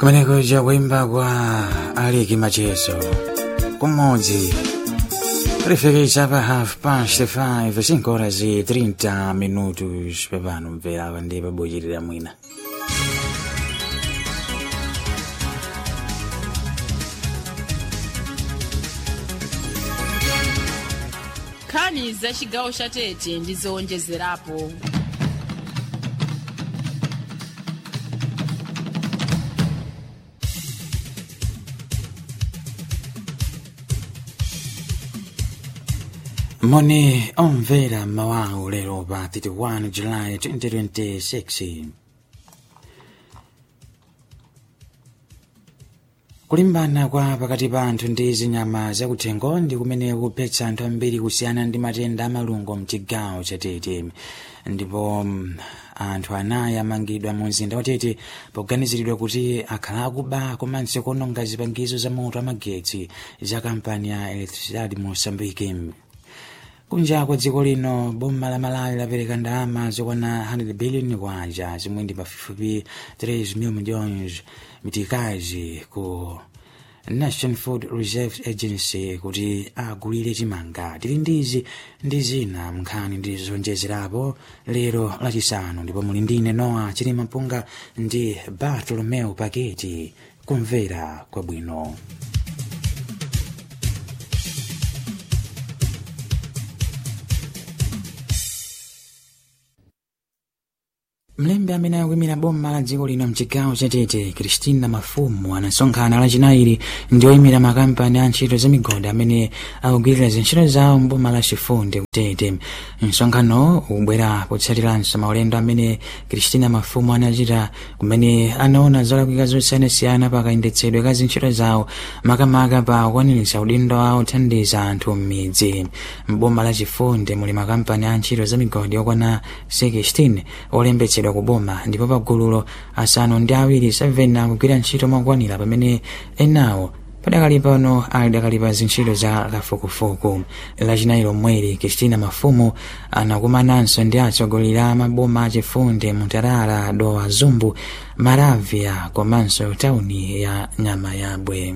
kumeneko chakuimba kwa aliki macheso kumodzi kulifika pa half past 5 5 horas e 30 minutos pepano mvera ndi pabochitira mwina nkhani za chigawo cha tete ndi zowonjezerapo moni omvera mawawu lero pa 31 july 2026 kulimbana kwa pakati pa anthu ndi zinyama zakuthengo ndi kumene kuphetsa anthu ambiri kusiyana ndi matenda amalungo mchigawo chatete ndipo mm, anthu anayi amangidwa mu mzinda watete poganiziridwa kuti akhala akuba komanso kuononga zipangizo za moto amagetsi za kampani ya electricidade mosambike kunja kwa dziko lino boma la malawi lapereka ndalama zokwana 100 billion kwacha zimwe ndi pafupifupi 3 mil milhões mitikazi ku national food reserve agency kuti agulire chimanga tili ndizi ndi zina mnkhani ndi zonjezerapo lero lachisanu ndipo muli ndine noa chilima mpunga ndi bartolomeo paketi kumvera kwabwino mlembi amene akuyimira boma la dziko lino mchigawo chatete kristina mafumu anasonkhana lachinayi ndi oyimira makampani a ntchito za migodi amene akugwirira zintchito zawo mboma la chifundi kutete msonkhano ukubwera potsatiranso maulendo amene kristina mafumu anachita kumene anaona zolakwika zosiyanasiyana pakayendetsedwe ka zintchito zawo makamaka pa kukwaniritsa udindo wawo othandiza anthu m'midzi mboma la chifundi muli makampani a ntchito za migodi okwana 16 olembetsedwa ku boma ndipo pagululo asanu ndi awiri 7 akugwira ntchito mokwanira pamene enawo padakali pano ali dakali pa zintchito za kafukufuku lachinayi lomweri kristina mafumu anakumananso ndi atsogoleri a maboma achifundi mutarara dowa zumbu maravia komanso tauni ya nyama yabwe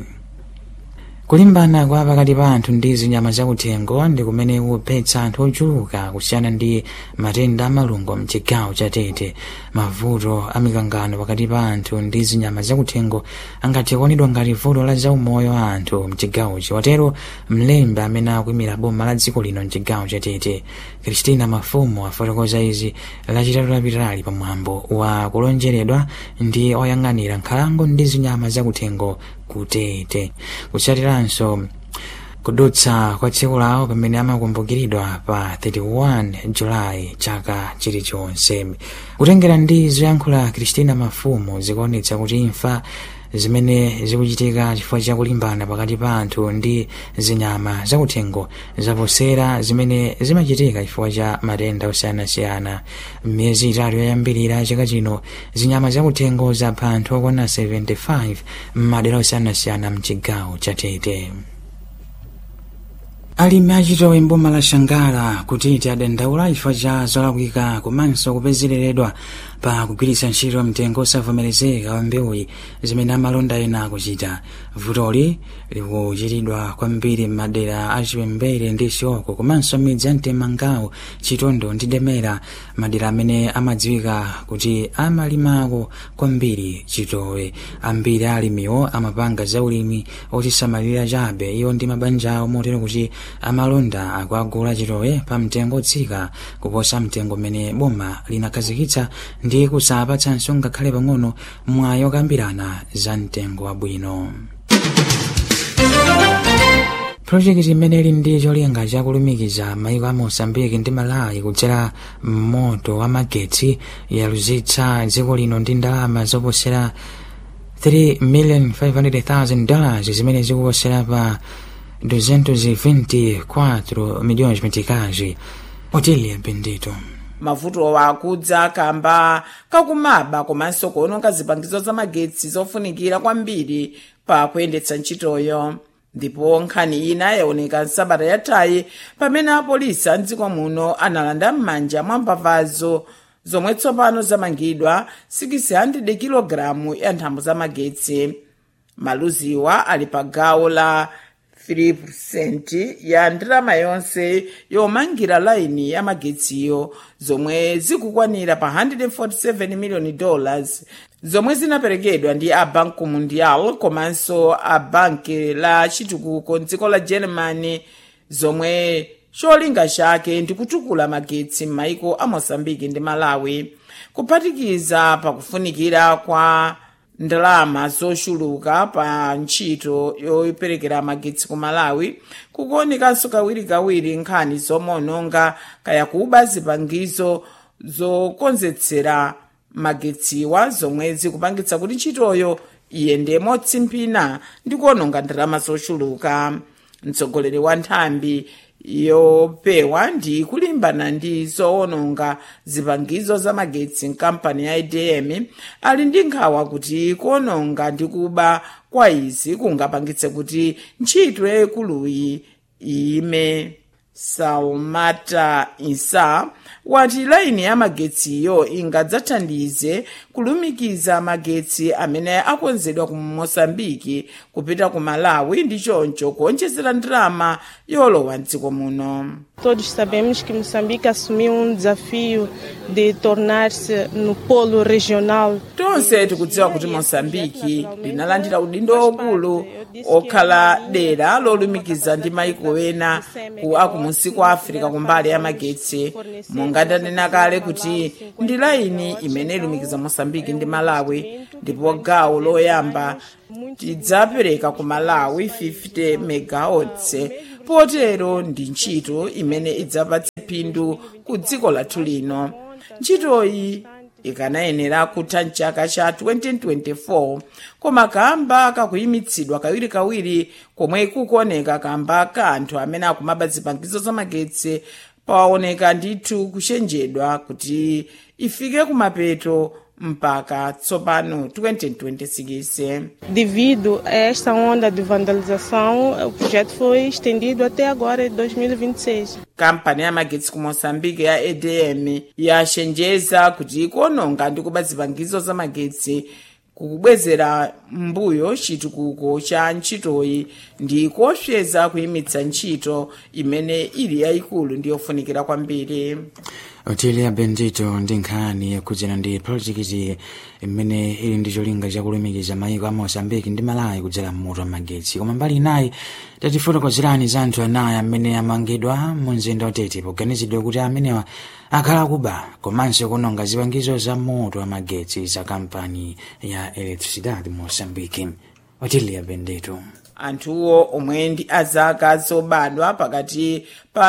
kulimbana kwa pakati pa anthu ndi zinyama zakuthengo ndi kumene kuphetsa anthu ochuluka kusiyana ndi matenda amalungo mchigawo chatete mavuto amikangano pakati pa anthu ndi zinyama zakuthengo angathe kuonedwa ngati vuto la zaumoyo wa anthu mchigawochi watero mlembi amene akuyimira boma la dziko lino mchigawo chatete kristina mafumu afotokoza izi lachitatu lapitali pamwambo wa kulonjeredwa ndi oyang'anira nkhalango ndi zinyama zakuthengo kutete kutsatiranso kudutsa kwa tsiku lawo pamene amakumbukiridwa pa 31 julayi chaka chilichonse kutengera ndi zoyankhula kristina mafumu zikuonetsa kuti imfa zimene zikuchitika chifukwa cha kulimbana pakati pa anthu ndi zinyama zakuthengo zaposera zimene zimachitika chifukwa cha matenda osiyanasiyana m'miyezi itatu yoyambirira chaka chino zinyama zakuthengo zapha anthu okwana 75 m'madera osiyanasiyana mchigawo chatete alimi achitowe mboma la shangala kutiti adandaula chifukwa cha zolakwika komanso kupezereredwa pa kugwiritsa ntchito mtengo osavomerezeka wa mbewuyi zimene amalonda ena akuchita vutoli likuchitidwa kwambiri m'madera achipembere ndi chioko komanso midzi ya mtemangawo chitondo ndi demera madera amene amadziwika kuti amalimako kwambiri chitowe ambiri alimiwo amapanga zaulimi otisamalira chabe iwo ndi mabanja awo motero kuti amalonda akuagula chitowe pa mtengo otsika kuposa mtengo umene boma linakhazikitsa ndi kusapatsanso ngakhale pang'ono mwayi okambirana za mtengo wabwino projekiti imene ili ndi cholinga chakulumikiza maiko a mosambiki ndi malawi kudzera moto wa magetsi yaluzitsa dziko lino ndi ndalama zoposera 3,500,000 dollars zimene zikuposera pa 224 milhões meticais otilia bendito mavuto akudza kamba kakumaba komanso kuononga zipangizo za magetsi zofunikira kwambiri pa kuyendetsa ntchitoyo ndipo nkhani ina yaoneka nsabata yathayi pamene apolisi a mdziko muno analanda m'manja mwa mbavazo zomwe tsopano zamangidwa 600 kg ya nthambo zamagetsi maluziwa ali pa gawo la 3% ya ndalama yonse yomangira laini ya magetsiyo zomwe zikukwanira pa 147 miliyoni dollars zomwe zinaperekedwa ndi a banco mundial komanso a banki la chitukuko mdziko la germany zomwe cholinga chake ndi kutukula magetsi m'maiko a mosambiki ndi malawi kuphatikiza pakufunikira kwa ndalama zochuluka pa ntchito yoperekera magetsi ku malawi kukuonekanso kawirikawiri nkhani zomaononga kaya kuba zipangizo zokonzetsera magetsiwa zomwe zikupangitsa kuti ntchitoyo iyende motsimphina ndi kuononga ndalama zochuluka mtsogoleri wa nthambi yopewa ndi kulimbana ndi zoononga zipangizo za magetsi mkampani ya edm ali ndi nkhawa kuti kuononga ndi kuba kwa izi kungapangitse kuti ntchito yayikuluyi iyime salmata isa wati laini ya magetsiyo ingadzathandize kulumikiza magetsi amene akonzedwa ku mosambiki kupita ku malawi ndi choncho kuonjezera ndalama yolowa mdziko muno Todos sabemos que Moçambique assumiu um desafio de tornar-se no polo regional. tonse tikudziwa kuti mosambiki linalandira udindo waukulu okhala dera lolumikiza ndi maiko ena ku akumunsi kwa africa kumbali ya magetsi monga ndanena kale kuti ndi laini imene ilumikiza mosambiki ndi malawi ndipo gawo loyamba tidzapereka ku malawi 50 megawatts potero ndi ntchito imene idzapatse phindu ku dziko lathu lino ntchitoyi ikanayenera kutha mchaka cha 2024 koma kamba kakuyimitsidwa kawirikawiri komwe kukuoneka kamba ka anthu amene akumaba zipangizo zamagetsi paoneka ndithu kuchenjedwa kuti ifike kumapeto mpaka tsopano 2026 Devido a esta onda de vandalização, o projeto foi estendido até agora, em 2026. kampani ya magetsi ku moçambique ya edm yachenjeza kuti kuononga ndi kuba zipangizo za magetsi kukubwezera mbuyo chitukuko cha ntchitoyi ndi kuopseza kuyimitsa ntchito imene ili yayikulu ndi yofunikira kwambiri otilia bendito ndi nkhani yakhudzana ndi projekiti imene ili ndi cholinga chakulumikiza maiko a mosambiki ndi malawi kudzera mmoto wa magetsi koma mbali inayi tatifotokozerani za anthu anayi amene amangidwa mu mzinda watete poganizidwa kuti amenewa akhala kuba komanso kunonga zipangizo za moto wa magetsi za kampani ya electricidade mosambiki otilia bendito anthuwo omwe ndi azaka zobadwa pakati pa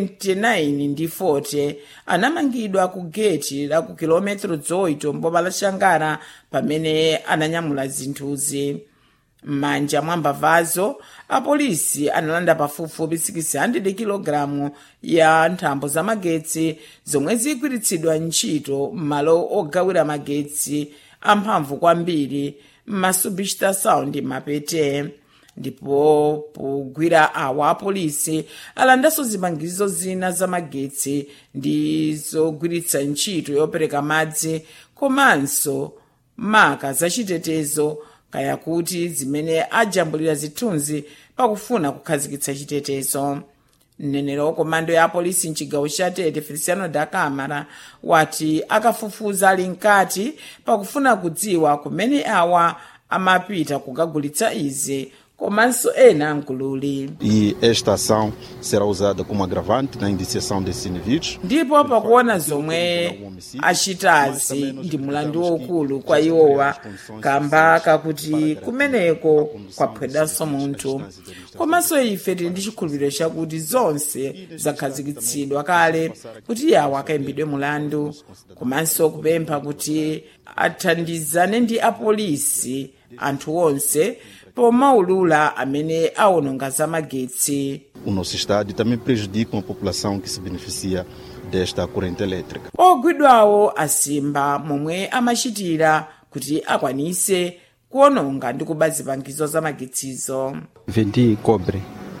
29 ndi 40 anamangidwa ku geti la ku kilometero 8 mboma la xangara pamene ananyamula zinthuzi m'manja mwa mbavazo apolisi analanda pafupifupi 600 kg ya nthambo za magetsi zomwe zigwiritsidwa ntchito m'malo ogawira magetsi amphamvu kwambiri m'masubista ndi mapete ndipo pogwira awa apolisi alandanso zipangizo zina za magetsi ndi zogwiritsa ntchito yopereka madzi komanso maka zachitetezo kaya kuti zimene ajambulira zithunzi pakufuna kukhazikitsa chitetezo mneneri wa komando ya apolisi mchigawo cha tete feliciano da camara wati akafufuza ali mkati pakufuna kudziwa kumene awa amapita kukagulitsa izi komanso ena mgululi e esta ação será usada como agravante na indiciação desses indivíduos. ndipo pakuona zomwe achitazi ndi mulandu waukulu kwa iwowa kamba kakuti kumeneko kwaphedwanso munthu komanso ife tili ndi chikhulupiriro chakuti zonse zakhazikitsidwa kale kuti yawo akayimbidwe mulandu komanso kupempha kuti athandizane ndi apolisi anthu onse pomaulula amene awononga za magetsi O nosso Estado e também prejudicam a população que se beneficia desta corrente elétrica. ogwidwawo asimba momwe amachitira kuti akwanise kuononga ndi kuba zipangizo za magetsizo Vendi cobre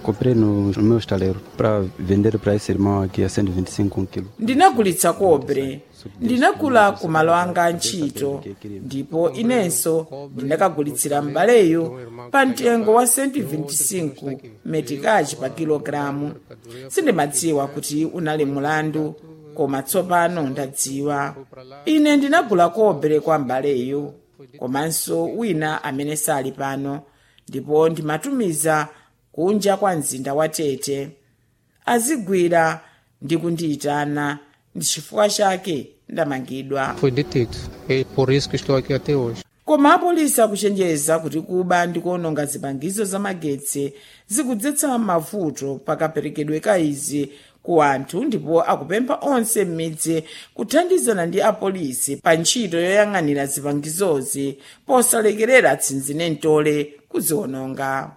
comprei no, no meu estaleiro para vender para esse irmão aqui a 125 um quilo. ndinagulitsa kobre ndinagula ku malo anga a ntchito ndipo inenso ndinakagulitsira m'baleyu pa mtengo wa 125 metikachi pa kilogalamu sindimadziwa kuti unali mulandu koma tsopano ndadziwa ine ndinagula kobre kwa m'baleyu komanso wina amene sali pano ndipo ndimatumiza kunja kwa mzinda wa tete azigwira ndi kundiyitana ndi chifukwa chake ndamangidwa Foi detido. É por isso que estou aqui até hoje. koma apolisi akuchenjeza kuti kuba ndi kuononga zipangizo za magetsi zikudzetsa mavuto pakaperekedwe ka izi ku anthu ndipo akupempha onse m'midzi kuthandizana ndi apolisi pa ntchito yoyang'anira zipangizozi posalekerera tsinzinentole kuziwononga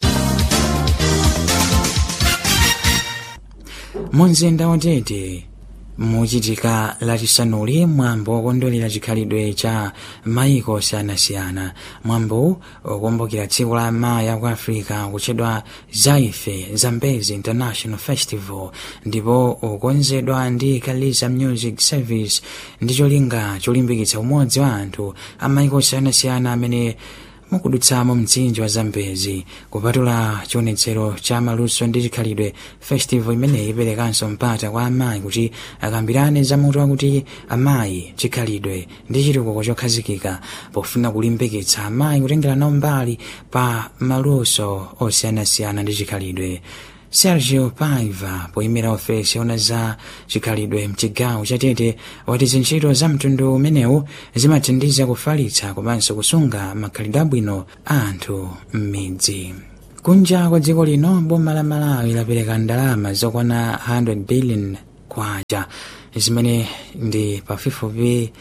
mumzinda watete muchitika lachisanuli mwambo wokondwerera chikhalidwe cha maiko osiyanasiyana mwambo ukumbukira tsiku la amayi aku africa kutchedwa zaife zambezi international festival ndipo ukonzedwa ndi kalisa music service ndi cholinga cholimbikitsa umodzi wa anthu a maiko osiyanasiyana amene mukudutsamo mtsinje wa zambezi kupatula chionetsero cha maluso ndi chikhalidwe festival imeneyi iperekanso mpata kwa amayi kuti akambirane zamutu wakuti amayi chikhalidwe ndi chitukuko chokhazikika pofuna kulimbikitsa amayi kutengera nawo mbali pa maluso osiyanasiyana ndi chikhalidwe sergio paiva poyimira ofesi yona za chikhalidwe mchigawo chatete wati zintchito za mtundu umenewu zimathandiza kufalitsa komanso kusunga makhalidwe abwino a anthu m'midzi kunja kwa dziko lino boma la malawi lapereka ndalama zokwana 100 billion kwacha zimene ndi pafupifupi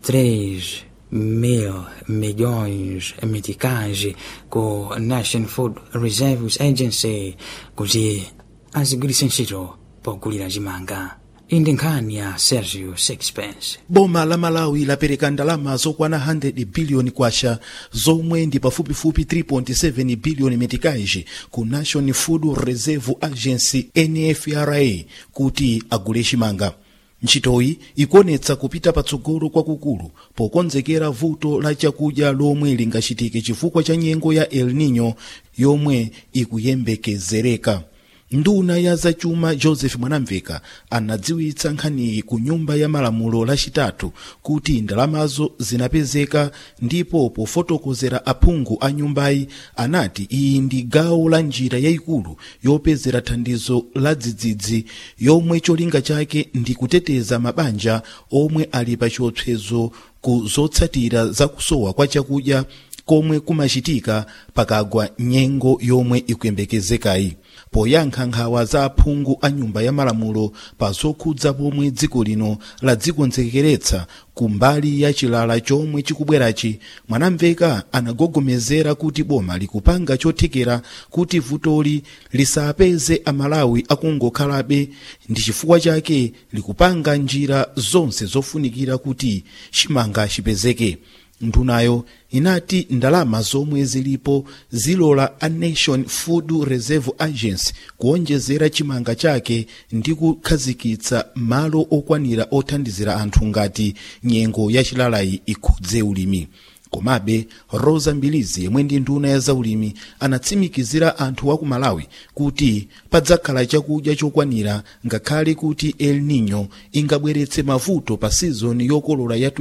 3 mil milhões meticais ku National Food Reserves Agency kuti azigwiritse ntchito pogulira chimanga iyi ndi nkhani ya sergio sixpence boma la malawi lapereka ndalama zokwana 100 biliyoni kwacha zomwe ndi pafupifupi 3.7 biliyoni metikaji ku national food reserve agency nfra kuti agule chimanga ntchitoyi ikuonetsa kupita patsogolo kwakukulu pokonzekera vuto la chakudya lomwe lingachitike chifukwa cha nyengo ya el nino yomwe ikuyembekezereka nduna ya zachuma joseph mwanamveka anadziwitsa nkhaniyi ku nyumba ya malamulo lachitatu kuti ndalamazo zinapezeka ndipo pofotokozera aphungu a nyumbayi anati iyi ndi gawo la njira yayikulu yopezera thandizo la dzidzidzi yomwe cholinga chake ndi kuteteza mabanja omwe ali pa chiopsezo ku zotsatira za kusowa kwa chakudya komwe kumachitika pakagwa nyengo yomwe ikuyembekezekayi poyankha nkhawa za aphungu a nyumba ya malamulo pa zokhudza pomwe dziko lino ladzikonzekeretsa ku mbali ya chilala chomwe chikubwerachi mwanamveka anagogomezera kuti boma likupanga chothekera kuti vutoli lisapeze amalawi akungokhalabe ndi chifukwa chake likupanga njira zonse zofunikira kuti chimanga chipezeke ndunayo inati ndalama zomwe zilipo zilola a nation food reserve agency kuonjezera chimanga chake ndi kukhazikitsa malo okwanira othandizira anthu ngati nyengo ya chilalayi ikhudze ulimi komabe rosa mbilizi yemwe ndi nduna ya zaulimi anatsimikizira anthu a ku malawi kuti padzakhala chakudya chokwanira ngakhale kuti el nino ingabweretse mavuto pa sizoni yokolola ya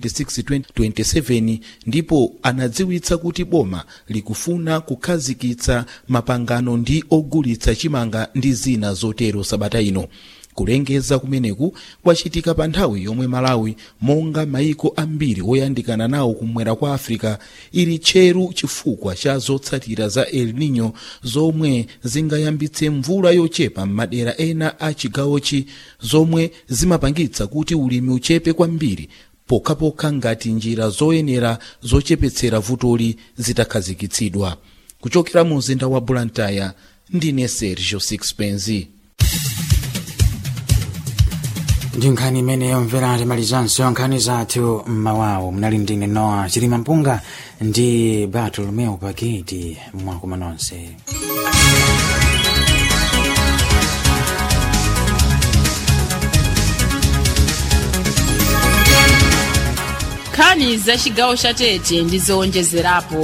2026-2027 ndipo anadziwitsa kuti boma likufuna kukhazikitsa mapangano ndi ogulitsa chimanga ndi zina zotero sabata ino kulengeza kumeneku kwachitika pa nthawi yomwe malawi monga maiko ambiri oyandikana nawo kumwera kwa africa ili tcheru chifukwa cha zotsatira za el nino zomwe zingayambitse mvula yochepa m'madera ena a chigawochi zomwe zimapangitsa kuti ulimi uchepe kwambiri pokhapokha ngati njira zoyenera zochepetsera vutoli zitakhazikitsidwa kuchokera mu mzinda wa blantyre ndine sergio sixpenzi ndi nkhani imeneyo mvera timalizanso nkhani zathu mmawawo mnali ndine noa chilima mpunga ndi bartolomeo paketi mwakuma nonse nkhani za chigawo cha tete ndi zowonjezerapo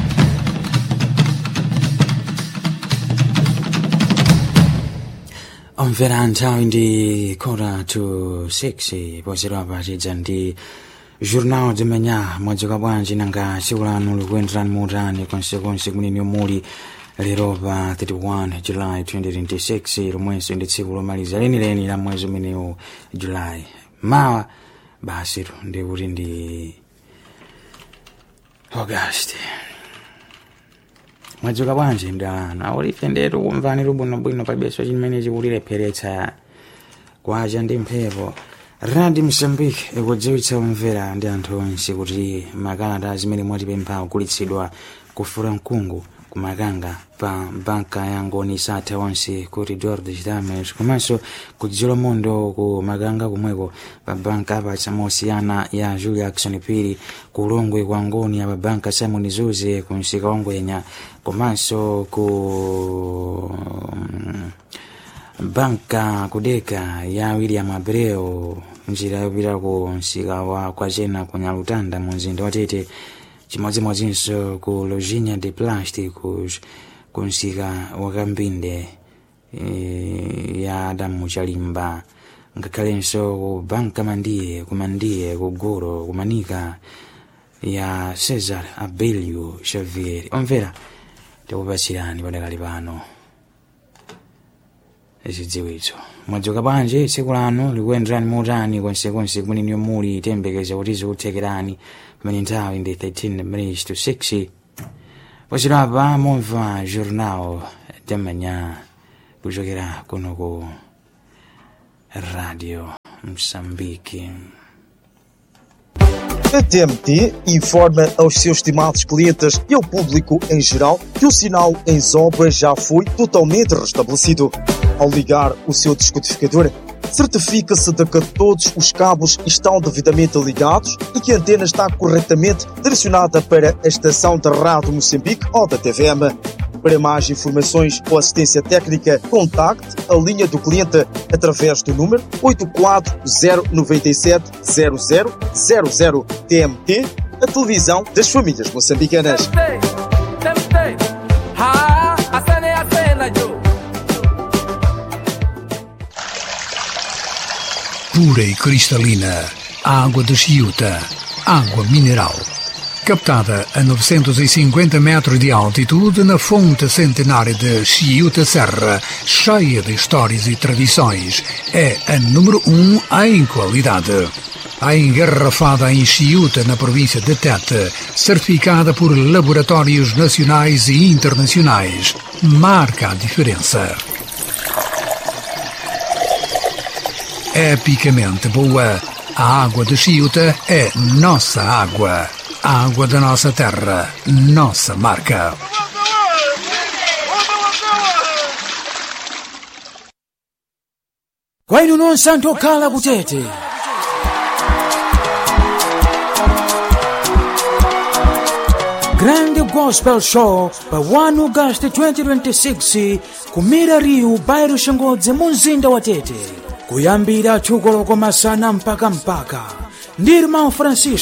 omvera nthawi ndi kota to 6 poserewa pachidza ndi jornal de manhã mwadzuka bwanji nanga tsiku lanu likuyenderani mutani konsekonse kumene muli lero pa 31 julayi 2026 lomwenso ndi tsiku lomaliza lenileni la mwezi umenewu julayi mawa basi ndi kuti ndi august mwadzuka bwanji mdalana ulife ndetu kumvani lubwinobwino pabeso chimene chikulilepheretsa kwacha ndi mphepo radi msambiki ikudziwitsa omvera ndi anthu onse kuti makalata zimene mwatipempha kugulitsidwa kufura mkungu kumakanga pa banka ya ngoni satha onse ku ridor de chitames komanso kudzilo mondo ku makanga kumweko pa banka apatsa mosiyana ya julia action piri ku ulongwe kwa ngoni ya pa banka simon zuze ku msika wangwenya komanso ku banka kudeka ya william abreu njira yopita ku msika wa kwachena ku nyalutanda mu mzinda watete chimodzimodzinso ku loginia de plásticos ku msika wakambinde e, ya adamu chalimba ngakhalenso ku banka mandiye ku mandiye ku goro ku manika ya cesar abelio xavier omvera tikupatsirani padakali pano zidziwitso mwadzuka bwanji tsiku lanu likuyenderani mutani konsekonse kumene muli tembekeza kuti zikuthekerani pamene nthawi ndi 13 minutes to 6 pochilapa momva jornal de manhã kuchokera kuno ku radio moçambique A TMT informa aos seus estimados clientes e ao público em geral que o sinal em obras já foi totalmente restabelecido. Ao ligar o seu descodificador, certifica-se de que todos os cabos estão devidamente ligados e que a antena está corretamente direcionada para a estação da Rádio Moçambique ou da TVM. Para mais informações ou assistência técnica, contacte a linha do cliente através do número 84097 0000 TMT, a televisão das famílias moçambicanas. pura e cristalina, água de Chiuta, água mineral. Captada a 950 metros de altitude na fonte centenária de Chiuta Serra, cheia de histórias e tradições, é a número um em qualidade. A engarrafada em Chiuta, na província de Tete, certificada por laboratórios nacionais e internacionais, marca a diferença. epicamente boa. A água de Chiuta é nossa água. A água da nossa terra, nossa marca. kwa inu nonse anthu okhala kutete grand gospel show pa 1 august 2026 kumira riu bairo shangodze mu mzinda wa tete kuyambira tsogolo komasana mpaka mpaka ndiri mau francisco